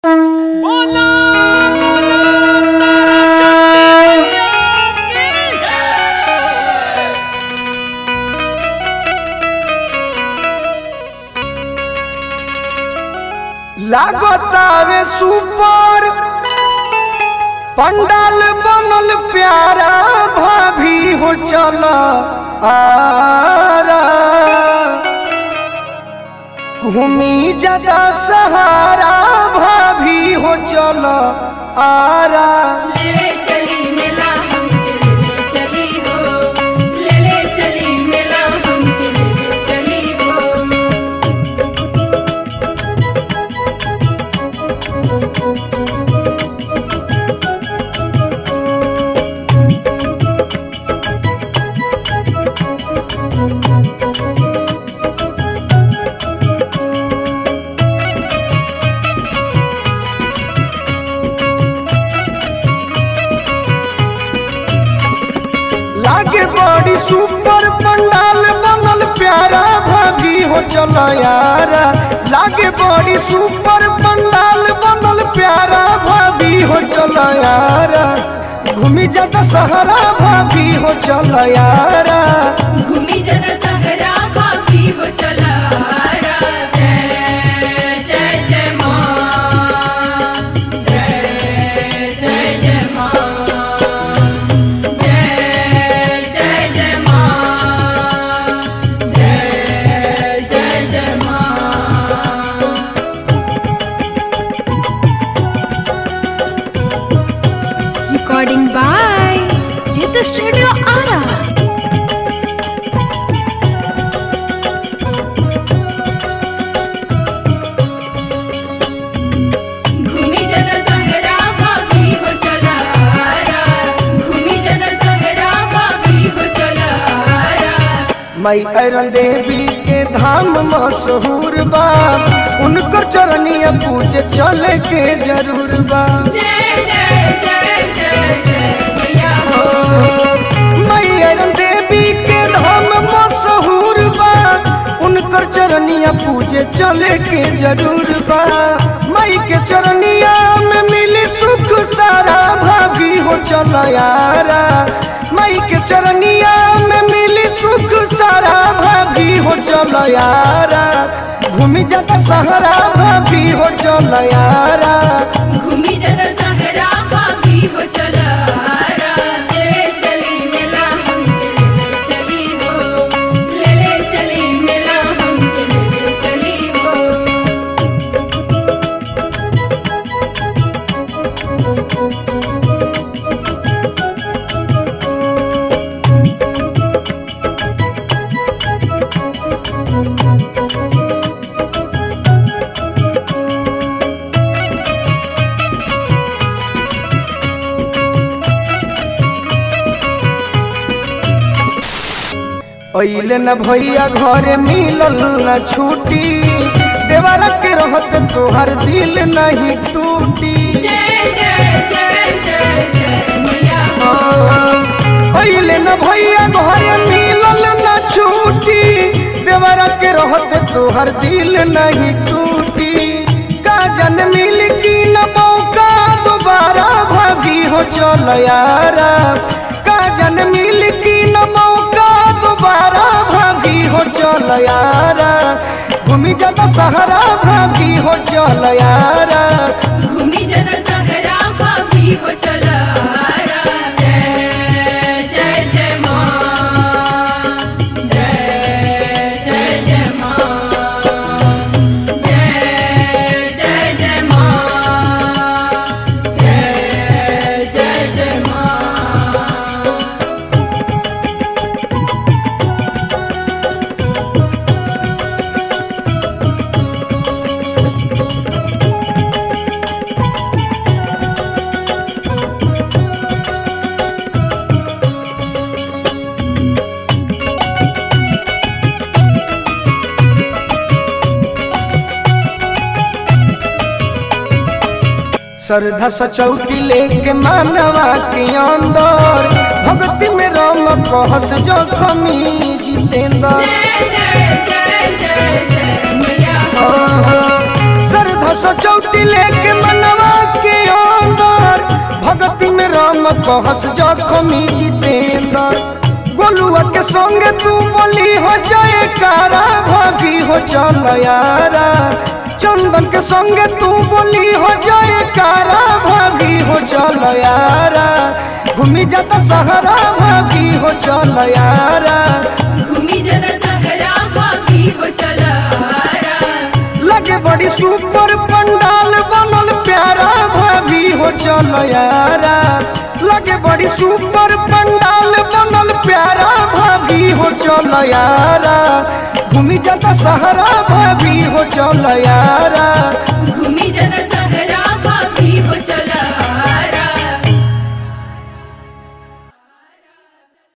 लागतावे सुपर पंडाल बनल प्यारा भाभी हो चल आरा घूमी जदा सहारा भाभी हो चल आरा ले ले चली मेला हमके ले ले चली हो ले ले चली मेला हमके ले ले चली हो लागे बड़ी सुपर पंडाल बनल प्यारा भाभी हो चल यारा लागे बड़ी सुपर पंडाल बनल प्यारा भाभी हो चल यारा घूमी जाता सहरा भाभी हो चल यारा घूमी जन सहरा भाभी हो चला रा। जय जय जय माँ जय जय जय माँ जय जय जय माँ जय जय जय माँ Recording by Jitha Studio Ara. घूमी जन सहरा भाभी हो चला रा। घूमी जन सहरा भाभी हो चला रा। मई अरन देवी के धाम मशहूर बा उनकर चरनिया पूजे चले के जरूर बा जय जय जय जय जय मैया हो मैयर देवी के धाम मशहूर बा उनकर चरनिया पूजे चले के जरूर बा मई के चरनिया में मिली सुख सारा भाभी हो चल यारा मई के चरनिया में मिली सुख सारा भाभी हो चल यारा घूमी जाता सहरा भाभी हो चल यारा घूमी जन सहरा भाभी हो चला रा। ले चली मेला हमके ले ले चली हो ले ले चली मेला हमके ले ले चली हो अइले न भैया घरे मिलल न छुट्टी देवरा के रहत तोहर दिल नहीं टूटी जय जय जय जय जय मैया हो अइले न भैया घरे मिलल न छुट्टी देवरा के रहत तोहर दिल नहीं टूटी का जन मिल की न मौका दोबारा भाभी हो चल यारा का जन मिल की न मौका दोबारा भाभी हो चल यारा घूमी जाता सहरा भाभी हो चल यारा घूमी जन सहरा भाभी हो चला रा। जय जय जय माँ जय जय जय माँ जय जय जय माँ जय जय जय माँ श्रद्धा सचौटी लेके मानवा के अंदर भक्ति में राम कहस जखमी जितेंद्र जय जय जय जय जय मैया हो श्रद्धा सचौटी लेके मन हम कहस जखमी जितेंद्र गोलुआ के संगे तू बोली हो जाए कारा भाभी हो चल यारा चंदन के संगे तू बोली हो जाए कारा भाभी हो चल यारा घूमी जाता सहरा भाभी हो चल यारा घूमी जद सहरा भाभी हो चलारा लगे बड़ी सुपर पंडाल बनल प्यारा भाभी हो चल यारा लगे बड़ी सुपर पंडाल बनल प्यारा भाभी हो चल यारा घूमी जाता सहरा भाभी हो चल यारा घूमी जद सहरा